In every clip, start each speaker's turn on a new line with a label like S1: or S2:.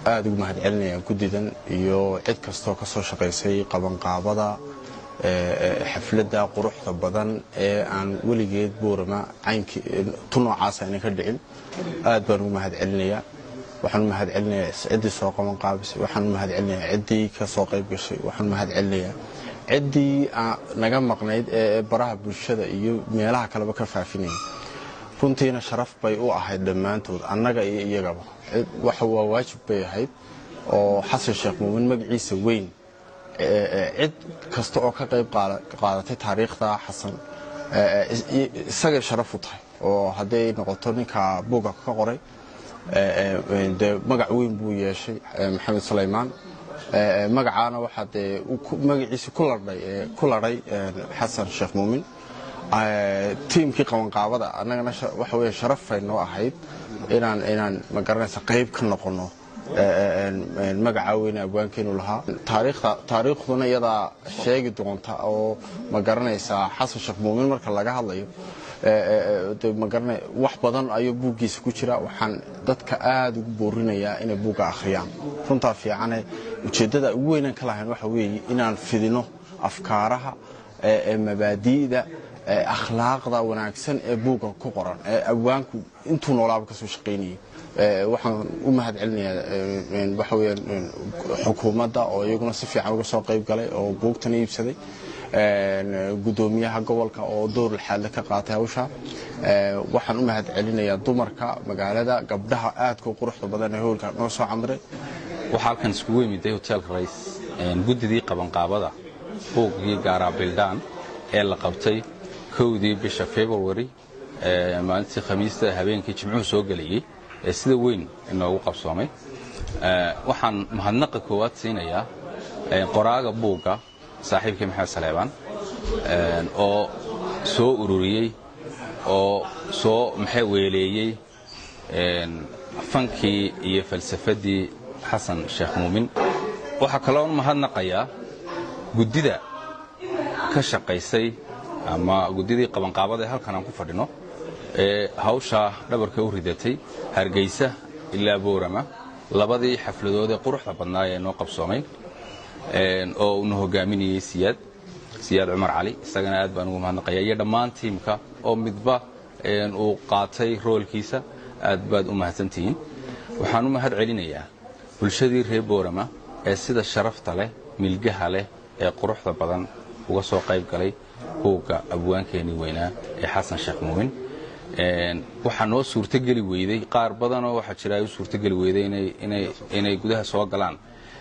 S1: aada ugu mahad celinayaa guddidan iyo cid kastoo ka soo shaqaysay qabanqaabada xafladda quruxda badan ee aan weligeed boorama caynkii tu noocaas ayna ka dhicin aad baan ugu mahad celinayaa waxaan u mahad celinayaa ciddii soo qaban qaabisay waxaan u mahad celinayaa ciddii ka soo qayb gashay waxaan u mahad celinayaa ciddii naga maqnayd ee baraha bulshada iyo meelaha kaleba ka faafinayay runtiina sharaf bay u ahayd dhammaantood annaga iyo iyagaba waxa waa waajib bay ahayd oo xasan sheekh muumin magaciisa weyn cid kasta oo ka qayb qaadatay taariikhda xasan isagay sharaf u tahay oo hadday noqoto ninka buga ka qoray dee magac weyn buu yeeshay maxamed sulaymaan magacaana waxaa dee magaciisi ku ladhay xasan sheekh muumin tiimkii qabanqaabada annagana waxa weya sharafay noo ahayd inaan inaan magaranaysa qayb ka noqonno magacaa weyne abwaankeenu lahaa taariikhduna iyadaa sheegi doonta oo ma garanaysaa xasan sheekh muumin marka laga hadlayo wax badan ayuu buuggiisa ku jira waxaan dadka aada ugu boorinayaa inay buugga akhriyaan runtaa fiicane ujeeddada ugu weynaan ka lahayn waxa weeye inaan fidino afkaaraha mabaadi'da akhlaaqda wanaagsan ee buugga ku qoran ee abwaanku intuu noolaaba kasoo shaqaynayay waxaan u mahad celinayaa waxa weya xukuumadda oo iyaguna si fiican uga soo qayb galay oo buugtana iibsaday gudoomiyaha gobolka oo door laxaadle ka qaatay hawsha waxaan u mahad celinayaa dumarka magaalada gabdhaha aadka u quruxda badan ee howlka noo soo camray
S2: waxaa halkan iskugu yimiday hoteelka rays guddidii qabanqaabada buuggii gaaraa bildaan ee la qabtay kowdii bisha february maalintii khamiista habeenkii jimcuhu soo gelayey ee sida weyn inoogu qabsoomay waxaan mahadnaqa koowaad siinayaa qoraaga buugga saaxiibkii maxamed saleebaan oo soo ururiyey oo soo maxay weeleeyey fankii iyo falsafaddii xasan sheekh muumin waxaa kaloo mahadnaqayaa guddida ka shaqaysay ama guddidii qabanqaabada ee halkan aan ku fadhino ee hawshaa dhabarka u ridatay hargeysa ilaa boorama labadii xafladood ee quruxda badnaa ee noo qabsoomay oo uuna hogaaminayey siyaad siyaad cumar cali isagana aad baan ugu mahadnaqaya iyo dhammaan tiimka oo midba uu qaatay roolkiisa aad baad u mahadsantihiin waxaan u mahad celinayaa bulshadii reer boorama ee sida sharafta leh milgaha leh ee quruxda badan uga soo qayb galay buugga abwaankeenii weynaa ee xasan sheekh muumin waxaa noo suurtogeli weyday qaar badanoo waxaa jira ay u suurtogeli weyday inay gudaha soo galaan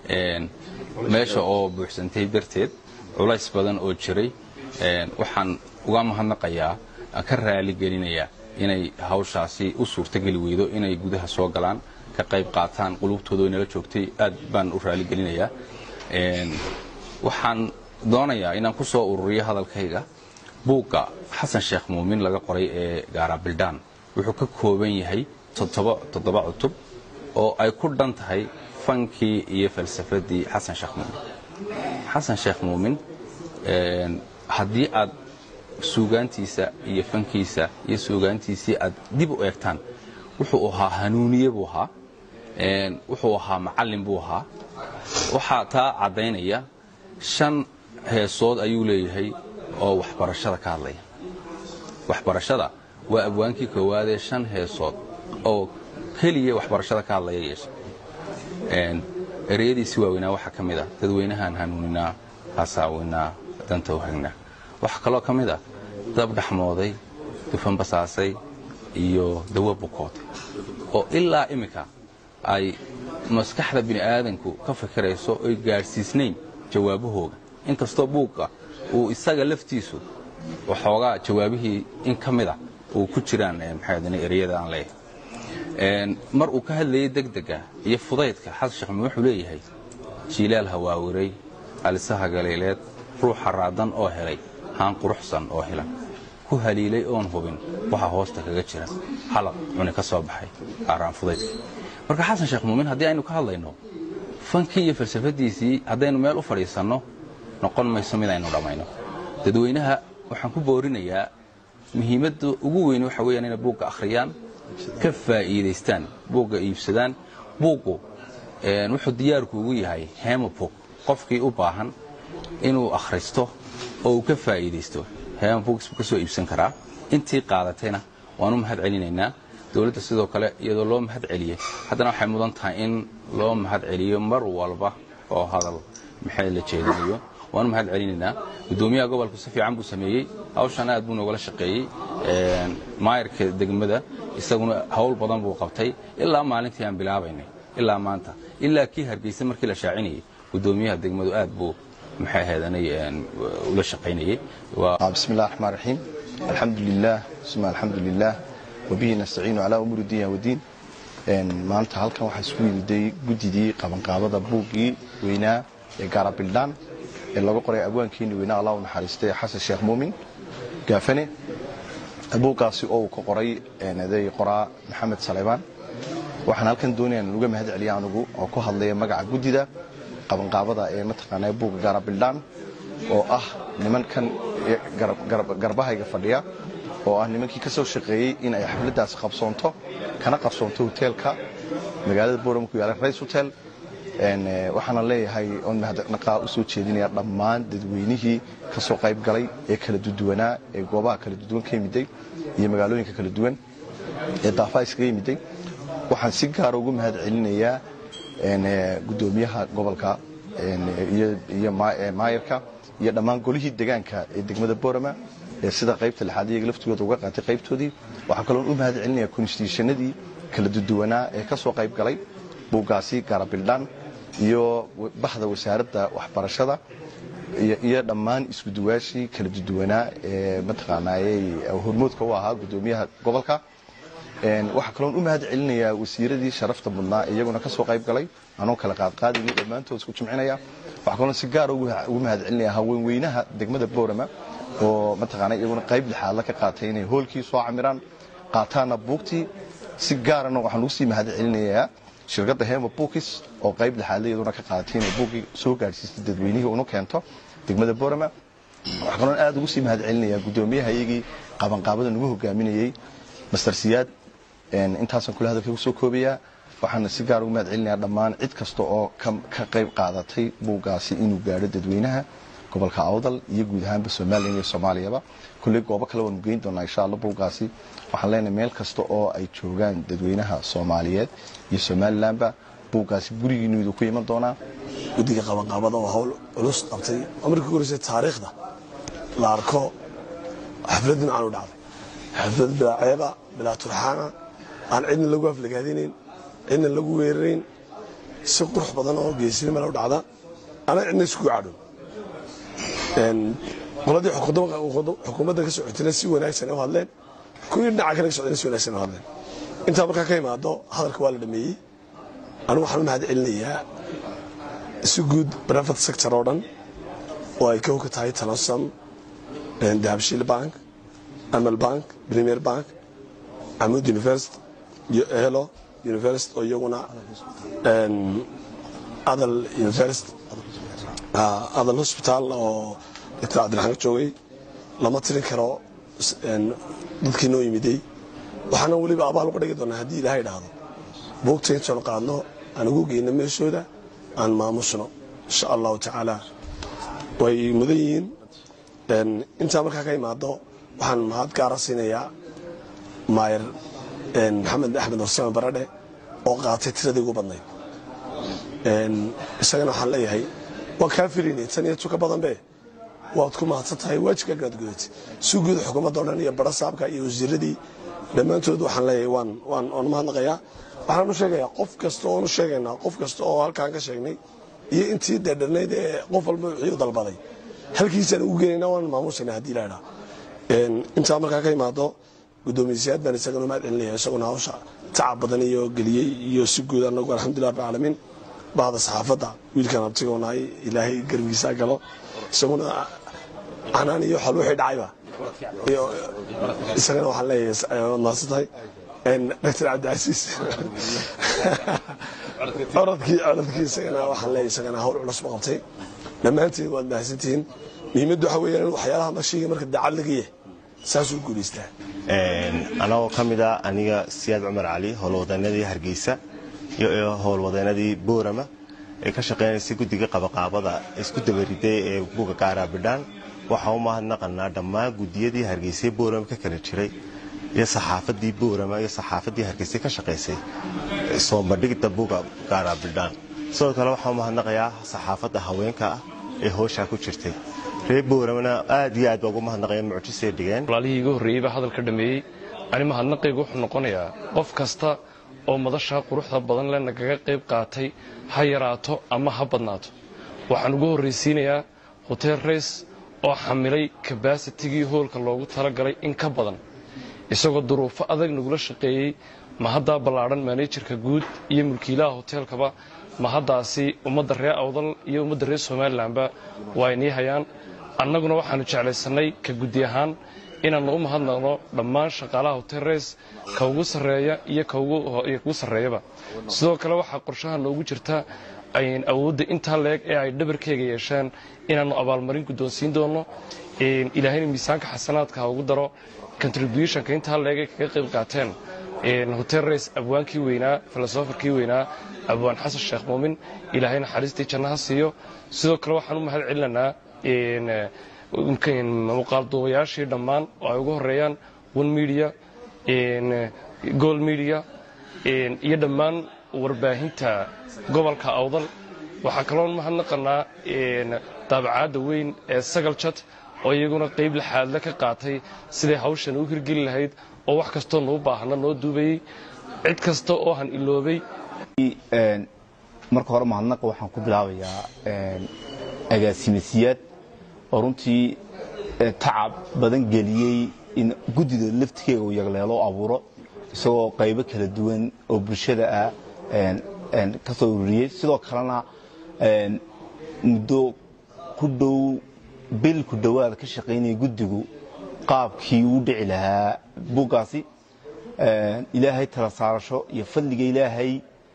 S2: meesha oo buuxsantay darteed culays badan oo jiray waxaan uga mahadnaqayaa ka raaligelinayaa inay hawshaasi u suurtogeli weydo inay gudaha soo galaan ka qayb qaataan qulubtooda inala joogtay aad baan u raaligelinayaa waxaan doonayaa inaan ku soo ururiyo hadalkayga buugga xasan sheekh muumin laga qoray ee gaara bildaan wuxuu ka kooban yahay toddoba cutub oo ay ku dhan tahay fankii iyo falsafaddii xasan sheekh muumin xasan sheekh muumin haddii aad suugaantiisa iyo fankiisa iyo suugaantiisii aad dib u eegtaan wuxuu ahaa hanuuniye buu ahaa wuxuu ahaa macallin buu ahaa waxaa taa caddaynaya shan heesood ayuu leeyahay oo waxbarashada ka hadlaya waxbarashada waa abwaankii koowaadee shan heesood oo keliya waxbarashada ka hadlaya yeesha ereyadiisi waaweynaa waxaa ka mid ah dadweynahaan hanuuninaa hasaaweynaa danta u hagnaa waxaa kaloo ka mid ah dab dhaxmooday dufan basaasay iyo dawo bukootay oo ilaa iminka ay maskaxda bini aadanku ka fikirayso oy gaadhsiisnayn jawaabahooga inkastoo buugga uu isaga laftiisu waxoogaa jawaabihii in ka mid ah uu ku jiraan maxaa ereyada aan leeyahay mar uu ka hadlayay degdega iyo fudaydka xasan sheekh muumin wuxuu leeyahay jiilaal hawaawiray alisaha galiileed ruuxa raadan oo helay haan quruxsan oo helan ku haliilay oon hubin waxa hoosta kaga jira halaq cuni ka soo baxay aaraan fudaydka marka xasan sheekh muumin haddii aynu ka hadlayno fankii iyo falsafadiisii haddaynu meel u fadhiisanno noqon mayso mid aynu dhammayno dadweynaha waxaan ku boorinayaa muhiimadda ugu weyn waxa weyaan inay buugga akhriyaan ka faa'iidaystaan buugga iibsadaan buuggu wuxuu diyaarku ugu yahay hemabog qofkii u baahan inuu akhristo oo uu ka faa'iidaysto hemabooks buu ka soo iibsan karaa intii qaadatayna waan u mahad celinaynaa dowladda sidoo kale iyadoo loo mahad celiyey haddana waxay mudan tahay in loo mahad celiyo mar walba oo hadal maxay la jeedinayo waan u mahad celinaynaa guddoomiyaha gobolku si fiican buu sameeyey hawshan aad buu noogala shaqeeyey maayarka degmada isaguna hawl badan buu qabtay ilaa maalintii aan bilaabaynay ilaa maanta ilaa kii hargeysa markii la shaacinayay guddoomiyaha degmadu aad buu maxay ahaydana ula shaqaynayey
S3: بسم الله الرحمن الرحيم الحمد لله ثم الحمد لله وبه نستعين على أمور الدنيا والدين maanta halkan waxaa isku yimiday guddidii qabanqaabada buuggii weynaa ee gaarabildhaan ee lagu qoray abwaankeeni weynaa allah u naxariistay xasan sheekh muumin gaafane buuggaasi oo uu ka qoray eeday qoraa maxamed saleymaan waxaan halkan doonaya in uga mahad celiya anugu oo ku hadlaya magaca guddida qabanqaabada ee mataqaanaa buugga gaarabildhaan oo ah nimankan garbahayga fadhiya oo ah nimankii ka soo shaqeeyey in ay xafladdaasi qabsoonto kana qabsoonto hoteelka magaalada boorama ku yaala rays hotel waxaana leeyahay oon mahadnaqaa u soo jeedinaya dhammaan dadweynihii ka soo qayb galay ee kala duduwanaa ee goobaha kala duduwan ka yimiday iyo magaalooyinka kala duwan ee daafaha iskaga yimiday waxaan si gaara ugu mahad celinayaa guddoomiyaha gobolka iyo maayarka iyo dhammaan golihii degaanka ee degmada boorama ee sida qaybta lixaad iyaga laftigooda uga qaatay qaybtoodii waxaa kaloon u mahad celinaya konstitushanadii kala duduwanaa ee ka soo qayb galay buuggaasi gaarabildhaan iyo baxda wasaaradda waxbarashada iyo dhammaan iskuduwaashii kala duduwanaa ee mataqaanaayey hormoodka u ahaa guddoomiyaha gobolka waxaa kaloon u mahad celinayaa wasiiradii sharafta mudnaa iyaguna ka soo qayb galay anoo kala qaadqaadayni dhammaantood isku jimcinaya waxaa kaloon si gaara ugu mahad celinaya haweenweynaha degmada boorama oo mataqaana iyaguna qayb lixaadla ka qaatay inay hoolkii soo camiraan qaataana buugtii si gaarana waxaan ugu sii mahad celinayaa shirkadda hema bookis oo qayb lixaadla iyaduna ka qaadatay inay buuggii soo gaadhsiistay dadweynihii unu keento degmada boorama waxaa kaloon aad ugu sii mahad celinayaa guddoomiyaha iyagii qabanqaabada nagu hogaaminayey master siyaad intaasaan kula hadalka ku soo koobayaa waxaana si gaar ugu mahad celinayaa dhammaan cid kasta oo ka qayb qaadatay buuggaasi inuu gaadho dadweynaha gobolka awdal iyo guud ahaanba somalilan iyo soomaaliyaba kulley goobo kale waanu geyn doonaa insha alla buuggaasi waxaan leenahay meel kasta oo ay joogaan dadweynaha soomaaliyeed iyo somalilanba buuggaasi gurigiinu iduu ku iman doonaa
S4: guddiga qabanqaabada oo hawl culus qabtay oo markii horeysay taariikhda la arko xaflad dhinacaan u dhacday xaflad bilaa ceeba bilaa turxaana aan cidna lagu aflagaadinayn cidna lagu weerarayn si qurux badan oo geesinima la u dhacda ana cidna iskugu cadhow qoladii xukuumadda ka socotayna si wanaagsan u hadleen kuwii dhinaca kale ka socdayna si wanaagsan u hadleen intaa markaa ka imaado hadalka waa la dhameeyey anigu waxaan u mahad celinayaa si guud private sector oo dhan oo ay kow ka tahay talasam dahabshiil bank amal bank premier bank amud university iyo elo university oo iyaguna adal university adal hospital oo dr cabdiraxmaan ka joogay lama tirin karo dadkii noo yimiday waxaana weliba abaal uga dhigi doonaa haddii ilaahay dhahdo buugta intoon qaadno aan ugu geyno meeshooda aan maamusno insha allahu tacaala way mudan yihiin intaa markaa ka imaado waxaan mahad gaara siinayaa maayar maxamed axmed horsame baradhe oo qaatay tiradii ugu badnayd isagana waxaan leeyahay waan kaa filaynay tan iyo tuka badanbe waad ku mahadsan tahay waajibkaagaad gudatay si guud xukuumadda o dhan iyo bara saabka iyo wasiiradii dhammaantood waxaan leeyahay waan waan waan mahadnaqayaa waxaan u sheegayaa qof kasta oon u sheegaynaa qof kasta oo halkaan ka sheegnay iyo intii deedhanayd ee qof walba wixii u dalbaday halkiisaan ugu geenayna waan maamuusayna haddii la idhaa intaa markaa ka imaado guddoomiyayaad baan isagana mahad celinaya isaguna hawsha tacab badan iyo geliyey iyo si guud anagu alxamdulilah rabbi caalamiin bahda saxaafadda wiilkan abtigoonahay ilaahay garbigiisa galo isaguna canaan iyo xal wixii dhacayba isagana waxaan leeyahay waad mahadsan tahay dr cabdicasiis coradkii coradkii isagana waxaan leeyahay isagana hawl culus ma qabtay dhammaantiin waad mahadsantihiin muhiimaddu waxa weeyaan in waxyaalaha mashiiga marka daacad laga yahay saasuu guulaystaa
S5: anagoo ka mid a aniga siyaad cumar cali howlwadanadii hargeysa iyo howlwadeenadii boorama ee ka shaqaynaysay guddiga qabaqaabada isku dabariday ee buga gaaraa bidhaan waxaa u mahadnaqanaa dhammaan guddiyadii hargeysay boorama ka kala jiray iyo saxaafadii boorama iyo saxaafadii hargeysay ka shaqaysay soo bandhigda buga gaaraa bidhaan sidoo kale waxaa u mahadnaqayaa saxaafadda haweenka ah ee hooshaa ku jirtay reer booramana aad iyo aad baa ugu mahadnaqaya mucjisay dhigeen
S6: walaalihii iga horreeyey baa hadalka dhameeyey ani mahadnaqaygu wuxuu noqonayaa qof kasta oo madashaa quruxda badan leh nagaga qayb qaatay ha yaraato ama ha badnaato waxaan ugu horraysiinayaa hotel rays oo xamilay kabaasitigii hoolka loogu talagalay in ka badan isagoo duruufo adag nagula shaqeeyey mahaddaa ballaadhan manejarka guud iyo mulkiilaha hoteelkaba mahaddaasi ummadda reer awdal iyo ummadda reer somalilanba waa inii hayaan annaguna waxaannu jeclaysannay ka guddi ahaan inaannu u mahadnaqno dhammaan shaqaalaha hotel rays ka ugu sarreeya iyo kugu sarreeyaba sidoo kale waxaa qorshaha noogu jirta awoodda intaa leeg ee ay dhabarkeyga yeesheen inaannu abaalmarin guddoonsiin doonno ilaahayna miisaanka xasanaadka ha ugu daro contributionka intaa leeg ay kaga qayb qaateen hotel rays abwaankii weynaa filosofarkii weynaa abwaan xasan sheekh muumin ilaahay naxariistii jannaha siiyo sidoo kale waxaan u mahad celinaynaa muuqaalduubayaashii dhammaan oo ay ugu horeeyaan one media gold media iyo dhammaan warbaahinta gobolka awdal waxaa kaloo mahadnaqanaa daabacaadda weyn ee sagal jad oo iyaguna qayb laxaadle ka qaatay siday hawshan u hirgeli lahayd oo wax kastoo nuu baahna noo duubayey cid kasta oo han iloobay
S3: marka hore mahadnaqa waxaan ku bilaabayaa agaasimasiyaad oo runtii tacab badan geliyey in guddida laftigeega uu yagleelo abuuro isagoo qaybo kala duwan oo bulshada ah ka soo ururiyey sidoo kalena muddo ku dhow bil ku dhowaada ka shaqaynaya guddigu qaabkii uu dhici lahaa buuggaasi ilaahay tala saarasho iyo fadliga ilaahay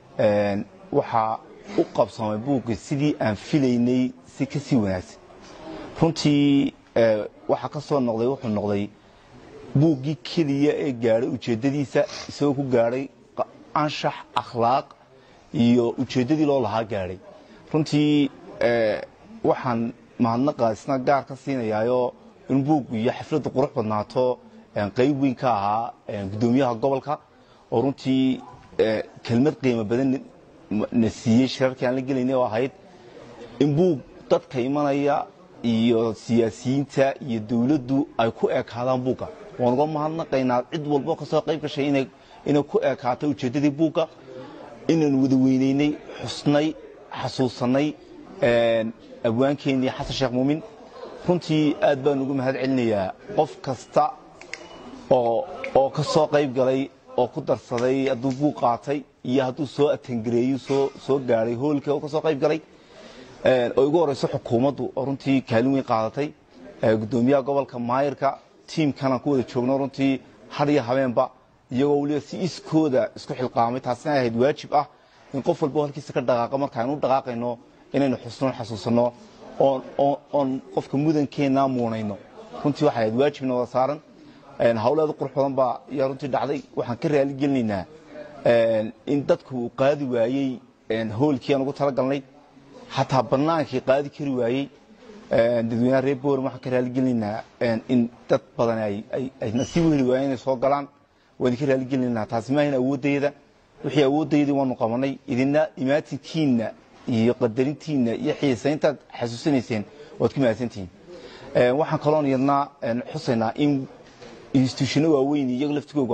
S3: waxaa u qabsamay buuggii sidii aan filaynay si ka sii wanaagsan runtii waxaa ka soo noqday wuxuu noqday buuggii keliya ee gaadhay ujeeddadiisa isagoo ku gaadhay anshax akhlaaq iyo ujeeddadii loo lahaa gaadhay runtii waxaan mahadnaqa isna gaar ka siinayaayoo in buuggu iyo xafladdu qurux badnaato qayb weyn ka ahaa guddoomiyaha gobolka oo runtii kelmad qiimo badan na siiyey shirarkii aan la gelaynay oo ahayd in buug dadka imanaya iyo siyaasiyiinta iyo dawladdu ay ku ekaadaan buugga waan uga mahadnaqaynaa cid walbo kasoo qayb gashay inay ku ekaato ujeeddadii buugga inaan wada weynaynay xusnay xasuusanay abwaankeenii xasan sheekh muumin runtii aad baan ugu mahad celinayaa qof kasta oo ka soo qayb galay oo ku darsaday hadduu buug qaatay iyo hadduu soo atangareeyo soo gaadhay hoolka oo ka soo qayb galay oo igu horeyso xukuumaddu oo runtii kaalin weyn qaadatay guddoomiyaha gobolka maayirka tiimkanaan ku wada joogno runtii har iyo habeenba iyagoo weliba si iskooda isku xilqaamay taasina ay ahayd waajib ah in qof walba halkiisa ka dhaqaaqa markaaynu u dhaqaaqayno inaynu xusnoon xasuusanno oon qofka mudankeenna muunayno runtii waxay ahayd waajibna wada saaran hawleeda qurux badan baa ayaa runtii dhacday waxaan ka raali gelinaynaa in dadku uu qaadi waayey hoolkii aan ugu talagalnay xataa bannaankii qaadi kari waayey dadweynaha reer boorm waxaan ka raaligelinaynaa in dad badan ay nasiib u heli waayeen inay soo galaan waan idinka raaligelinaynaa taasi maahayn awoodayda wixii awooddaydii waanu qabanay idina imaatinkiinna iyo qadarintiinna iyo xiisayntaad xasuusanayseen waad ku mahadsantihiin waxaan kaloon yadnaa xusaynaa in instituushano waaweyn iyaga laftigoogu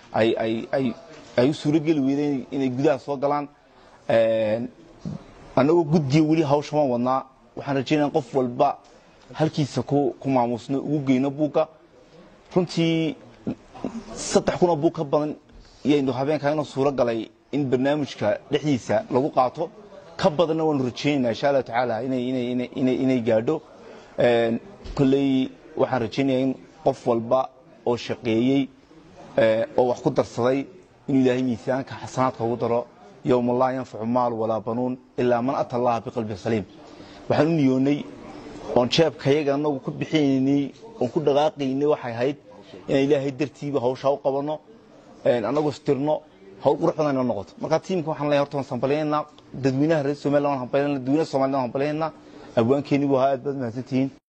S3: ay u suurogeli weydeen inay gudaha soo galaan annagoo guddiya weli hawsha waan wadnaa waxaan rajaynaya qof walba halkiisa ku maamuusno ugu geyno buugga runtii saddex kunoo buug ka badan yaynu habeenkaa inoo suuro galay in barnaamijka dhexdiisa lagu qaato ka badanna waanu rajaynayna insha allahu tacaala inay gaadho kolley waxaan rajaynaya in qof walba oo shaqeeyey oo wax ku darsaday inuu ilaahay miisaanka xasanaadka ugu daro yowma laa yanfacu maal walaa banuun ilaa man ata allaha biqalbin saliim waxaan u niyoonnay oon jeebkayaga anagu ku bixinaynay oon ku dhaqaaqaynay waxay ahayd inaan ilaahay dartiiba hawshaa u qabanno annagu istirno
S7: hawl qurux badan inoo noqoto marka tiimka waxaan leeyahay horta waan hambalyaynaa dadweynaha reer somaliland waan hambalyaynaa dadweynaha soomaalida waan hambalyaynaa abwaankeeni buu ahaa aad baad mahadsantihiin